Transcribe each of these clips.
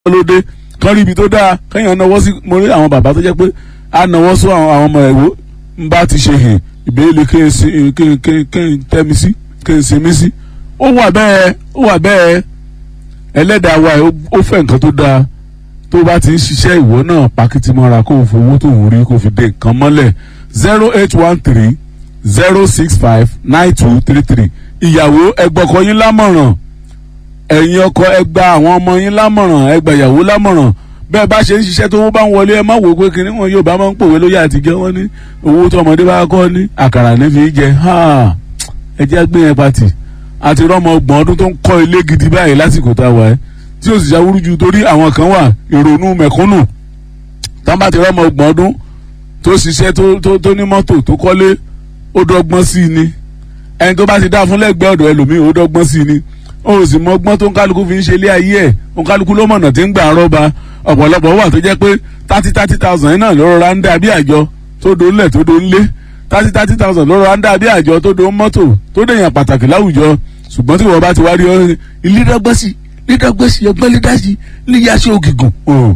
lóde kán rí ibi tó dáa kéèyàn náwó sí mo rí àwọn bàbá tó jẹ́ pé á náwó sún àwọn àwọn ọmọ ẹ̀wò ń bá ti ṣe hàn ìbéèlè kí n sin kí n kí n kí n tẹ́mi sí kí n sinmi sí ó wà bẹ́ẹ̀ ó wà bẹ́ẹ̀ ẹlẹ́dàá wa ẹ̀ ó fẹ́ nǹkan tó dáa tó bá ti ń ṣiṣẹ́ ìwọ náà pàkìtì mọ́ra kó o fowó tó ń rí kó o fi dé nǹkan mọ́lẹ̀ zero eight one three zero six five nine two three three ìyàwó ẹgbọ́kọ yín lámọ̀ràn ẹ̀yin ọkọ ẹ gba àwọn ọmọ yín lámọ̀ràn ẹ gba ìyàwó lámọ̀ràn bẹ́ẹ̀ bá ṣe ń ṣiṣẹ́ tó bá ń wọlé ẹ má wò ó pé kinní wọn yóò bá máa ń pòwe lóye àtijọ́ wọn ní owó tó ọmọdé bá kọ́ ní àkàrà ní fi jẹ ẹ jẹ́ gbé yẹn pati àti rọ́mọ ọgbọ̀n ọdún tó ń kọ́ ilé gidi báyìí lásìkò tá a wà ẹ́ tí ó sì ṣàwúrú ju torí àwọn kan wà ìrònú mẹ̀kúnnù tán bá ti rọ́mọ ọgbọ̀n ọdún tó ṣiṣẹ́ tó ní mọ́tò tó kọ́lé ó dọ́gbọ́n sí i ni ẹni tó bá ti dá fún lẹ́gbẹ̀ẹ́ ọ̀dọ̀ ẹlòmíì ó dọ́gbọ́n sí i ni ó sì mọ ọgbọ́n tó ń kálukú fi ń ṣe ilé ayé ẹ̀ ó ń kálukú ló mọ̀nà tí ń gbà rọ́ba ọ̀pọ̀lọpọ̀ wà tó jẹ́ pé thirty thirty thousand náà ló rọra ń dà bí àjọ tó do ńlẹ̀ tó do ńlé thirty thirty thousand ló rọra ń dà bí àjọ tó do mọ́tò tó dèèyàn pàtàkì láwùjọ ṣùgbọ́n tí wọ́n bá ti wá rí ọ́ ilé dọ́gbọ́sì ilé dọ́gbọ́sì ọgbọ́n ilé dásì ilé yasí ògìgùn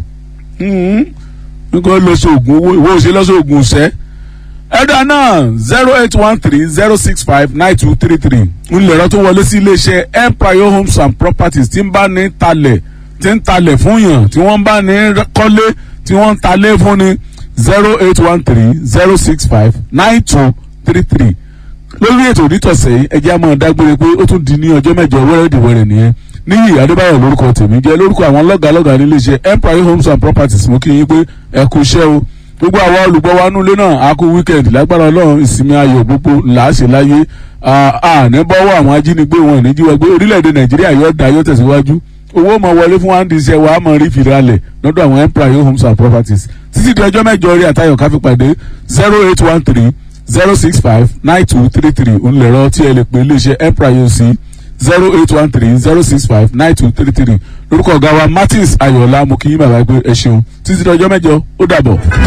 nǹkan lọ sí oògùn owó ìwọ òsè lọ sí oògùn ṣẹ́ ẹ̀dá náà zero eight one three zero six five nine two three three ńlẹ̀rọ tó wọlé sí iléeṣẹ́ empire homes and properties tí ń bá ní talẹ̀ tí ń talẹ̀ fún yàn tí wọ́n bá ní kọ́lé tí wọ́n ń talé fún ni zero eight one three zero six five nine two three three lórí ètò onítọ̀sẹ̀ ẹjẹ́ a máa dágbére pé ó tún di ní ọjọ́ mẹ́jọ wẹ́rẹ́dìwẹ́rẹ́ nìyẹn níyì adébáyọ̀ lórúkọ tèmi jẹ́ lórúkọ àwọn lọ́gàálọ́gàá níléeṣẹ́ empire homes and properties mo kí yín pé ẹ kú iṣẹ́ o gbogbo àwa olùgbọ́ wa nulẹ̀ náà a kú wíkẹ̀ndì lágbára ọlọ́run ìsinmi ayọ̀ gbogbo làásì láyé àní bọ́wọ́ àwọn ajínigbé wọn ní jíwọ́ gbé orílẹ̀-èdè nàìjíríà yóò dá yóò tẹ̀síwájú owó mọ̀ wọlé fún wáńdí iṣẹ́ wa mọ̀ rí fìralẹ̀ lọ́dọ̀ àwọn empire homes and properties títí di ọjọ́ mẹ́jọ rí àtayọ̀ káfí pàdé zero eight one three zero six five nine two three three ònlẹ̀rọ tí ẹ lè pè iléeṣẹ́ empire sí zero eight one three zero six five nine two three three lórúkọ ọ̀gá wa martins ayọ̀lá mo kí yín bàbá gbé ẹ ṣeun títí di ọjọ́ mẹ́jọ ó dàbọ̀.